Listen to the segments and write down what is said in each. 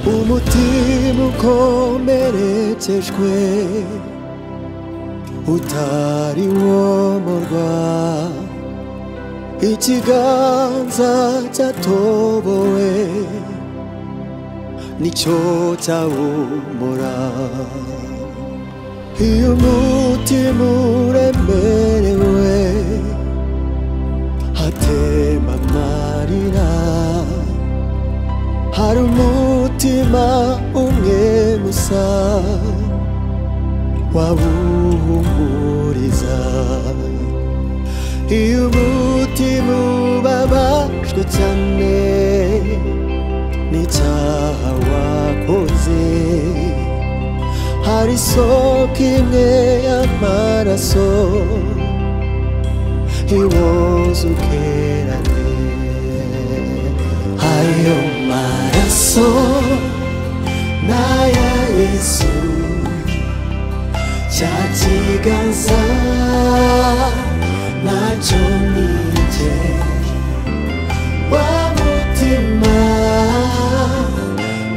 O motivo comerețeșque Utari omorga Ichiganza cha toboe Nicho cha umora Iyo mutimu remerewe Hatema marina hari umutima umwe gusa wawuhumuriza iyo umutima ubabajwe cyane n'icyaha wakoze hari isoko imwe y'amaraso iwoza ukerane ayo maraso n'aya yesu cya kiganza nacyo nijye wa mutima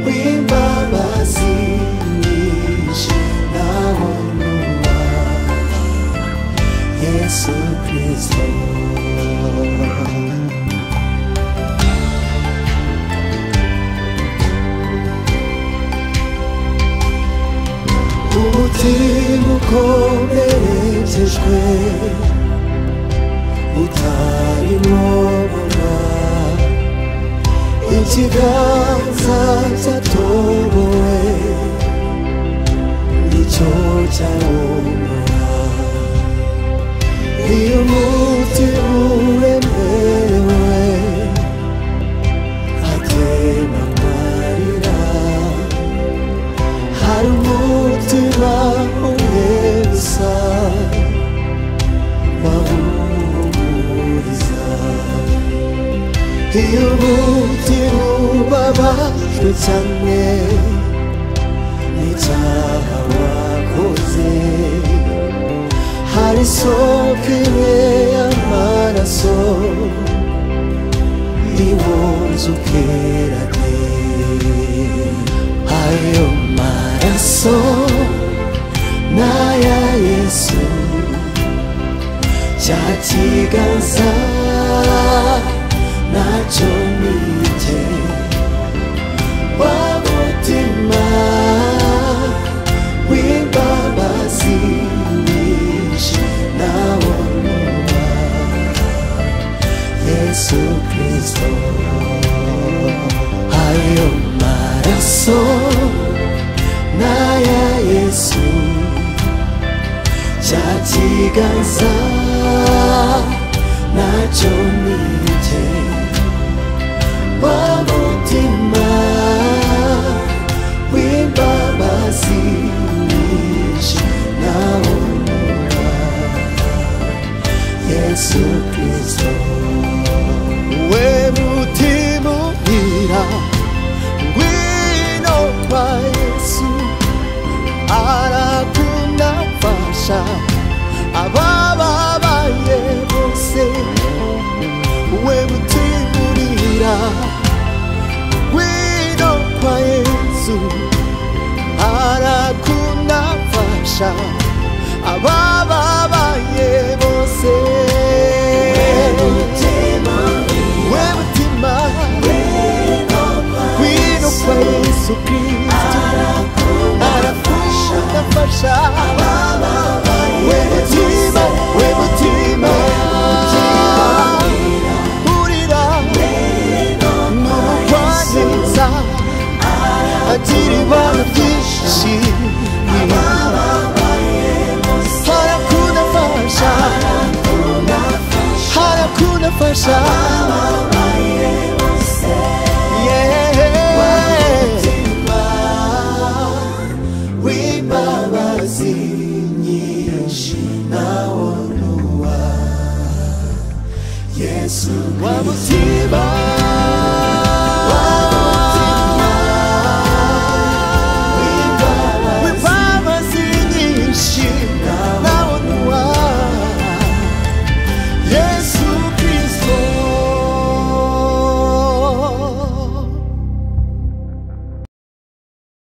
w'imbabazi nyinshi nawo nuba yesu kirisito umutima ukomerekejwe utarimo mama ikiganza cyatobowe nicyo cyawumara iyo umutima uremerewe atema amarira hari umutima umwe gusa wawuhumuriza iyo umutima ubabajwe cyane n'icyaha wakoze hari isoko imwe y'amaraso iwunze ukerane ayo maraso n'aya yesu cya kiganza nacyo nijye wa mutima w'imbabazi nyinshi nawo nuba yesu kristo ayo maraso n'aya yesu cya kiganza nacyo nijye wa mutima w'imbabazi nyinshi nawo nuba yesu kristo we mutima uhira ngwino kwa yesu arakunafasha abababaye bose we mutima urira ngwino kwa yesu arakunafasha abababaye bose we mutima ngwino kwa yesu kristo arakudafasha we mutima we mutima urira n'ubugwaneza agira ibanga byinshi harakudafasha harakudafasha w'imbabazi nyinshi nawo nuwa yesu wa mutima